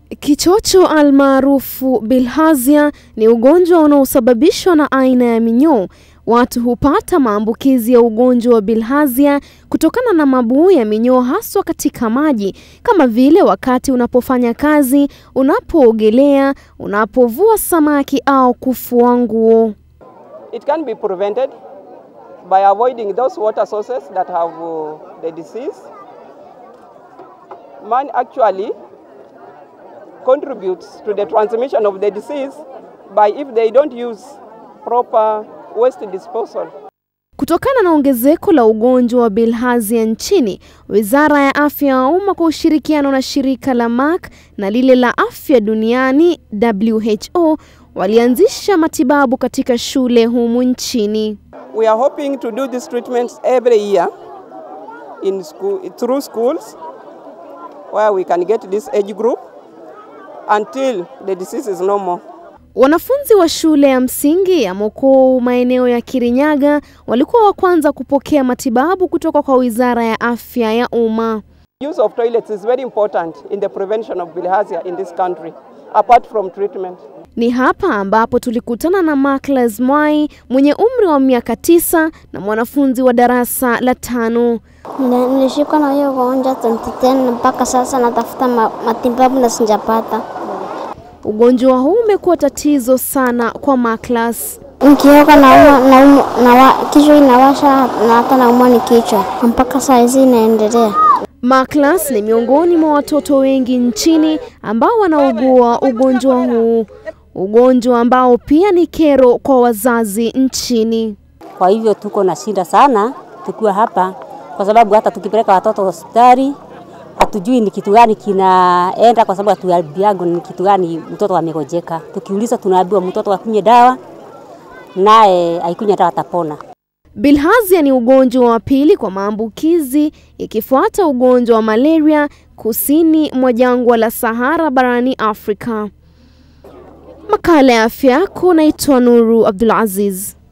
Kichocho almaarufu bilharzia ni ugonjwa unaosababishwa na aina ya minyoo. Watu hupata maambukizi ya ugonjwa wa bilharzia kutokana na mabuu ya minyoo haswa katika maji kama vile wakati unapofanya kazi, unapoogelea, unapovua samaki au kufua nguo. It can be prevented by avoiding those water sources that have uh, the disease. Man actually contributes to the transmission of the disease by if they don't use proper waste disposal. Kutokana na ongezeko la ugonjwa wa bilharzia nchini, Wizara ya Afya ya Umma kwa ushirikiano na shirika la Merck na lile la Afya Duniani WHO walianzisha matibabu katika shule humu nchini. We are hoping to do these treatments every year in school, through schools where we can get this age group until the disease is no more. Wanafunzi wa shule ya msingi ya Mokou maeneo ya Kirinyaga walikuwa wa kwanza kupokea matibabu kutoka kwa Wizara ya Afya ya Umma. Use of toilets is very important in the prevention of bilharzia in this country, apart from treatment. Ni hapa ambapo tulikutana na Marclas Mwai mwenye umri wa miaka tisa na mwanafunzi wa darasa la tano. Nili- Nilishikwa na hiyo ugonjwa 2010 mpaka sasa natafuta ma- matibabu na sijapata. Ugonjwa huu umekuwa tatizo sana kwa Marclas. Nikioga nauma, nauma, nawa, kichwa inawasha na hata naumwa ni kichwa. Mpaka saa hizi inaendelea. Marclas ni miongoni mwa watoto wengi nchini ambao wanaugua ugonjwa huu, ugonjwa ambao pia ni kero kwa wazazi nchini. Kwa hivyo tuko na shida sana tukiwa hapa, kwa sababu hata tukipeleka watoto hospitali hatujui ni kitu gani kinaenda, kwa sababu hatuambiagwi ni kitu gani mtoto amegojeka. Tukiuliza tunaambiwa mtoto akunywe dawa, naye aikunywe dawa atapona. Bilharzia ni ugonjwa wa pili kwa maambukizi ikifuata ugonjwa wa malaria kusini mwa jangwa la Sahara barani Afrika. Makala ya afya yako, naitwa Nuru Abdulaziz.